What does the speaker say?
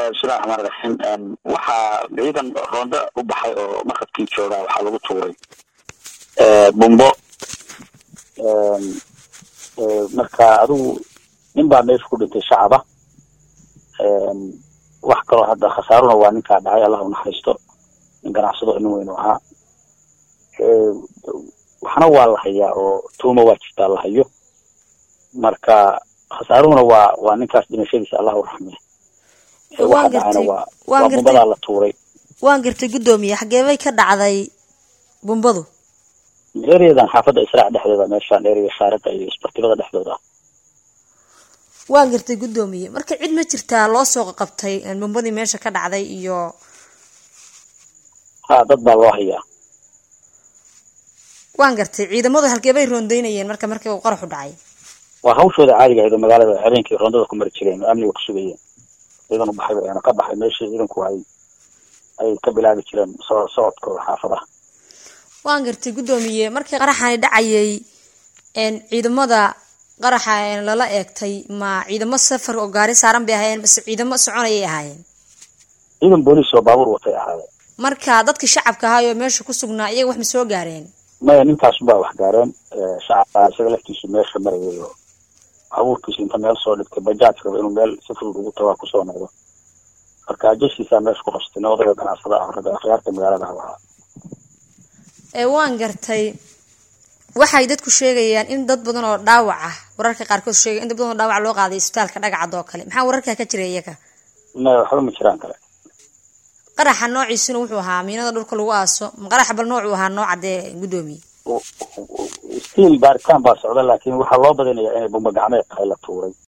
bismillahi raxmaan raxiim waxaa ciidan roonda u baxay oo markabkii joogaa waxaa lagu tuuray bumbo marka adigu nin baa meesha ku dhintay shacaba wax kaloo hadda khasaaruna waa ninkaa dhacay allah unaxariisto nin ganacsado nin weyn u ahaa waxna waa la hayaa oo tuuma waa jirtaa la hayo marka khasaaruhuna waa waa ninkaas dhimashadiisa allah u raxmiya waxa dhacayna waa waa bumbadaa la tuuray waan gartay guddoomiye xageebay ka dhacday bumbadu ereyadan xaafadda israac dhexdooda meeshaan ereyga shaariqa iyo isbartibada dhexdooda ah waan gartay guddoomiye marka cid ma jirtaa loo soo qabtay bumbadii meesha ka dhacday iyo ha dad baa loo hayaa waan gartay ciidamadu halkeebay roondeynayeen marka markii uu qaraxu dhacay waa hawshooda caadiga ahayd oo magaalada habeenkii roondada ku mari jireen oo amniga ku sugayeen ciidan u baxay ayna ka baxay meeshii ciidanku ay ay ka bilaabi jireen soo socodkooda xaafadaha waan gartay guddoomiye markii qaraxani dhacayay ciidamada qaraxa lala eegtay ma ciidamo safar oo gaari saaran bay ahaayeen base ciidamo soconayay ahaayeen ciidan booliis oo baabuur watay ahaayeen marka dadkii shacabka ahaayoo meesha ku sugnaa iyaga wax ma soo gaareen maya ninkaasunbaa wax gaareen shacabka isaga laftiisu meesha marayay oo baabuurkiisu inta meel soo dhigtay bajaaj raba inuu meel si fudud ugu tagaa kusoo noqdo marka jashiisaa meesha ku qabsatay nin odayga ganacsada ah ragga akhyaarta magaalada ahaa ee waan gartay waxay dadku sheegayaan in dad badan oo dhaawac ah wararka qaarkood sheegay in dad badan oo dhaawac loo qaaday isbitaalka dhagacad oo kale maxaa wararkaa ka jira iyaga maya waxba ma jiraan kale qaraxa noociisuna wuxuu ahaa miinada dhulka lagu aaso ma qaraxa bal noocuu ahaa nooca dee guddoomiye stiil baaritaan baa socda laakiin waxaa loo badinayaa inay bumba gacmeed tahay la tuuray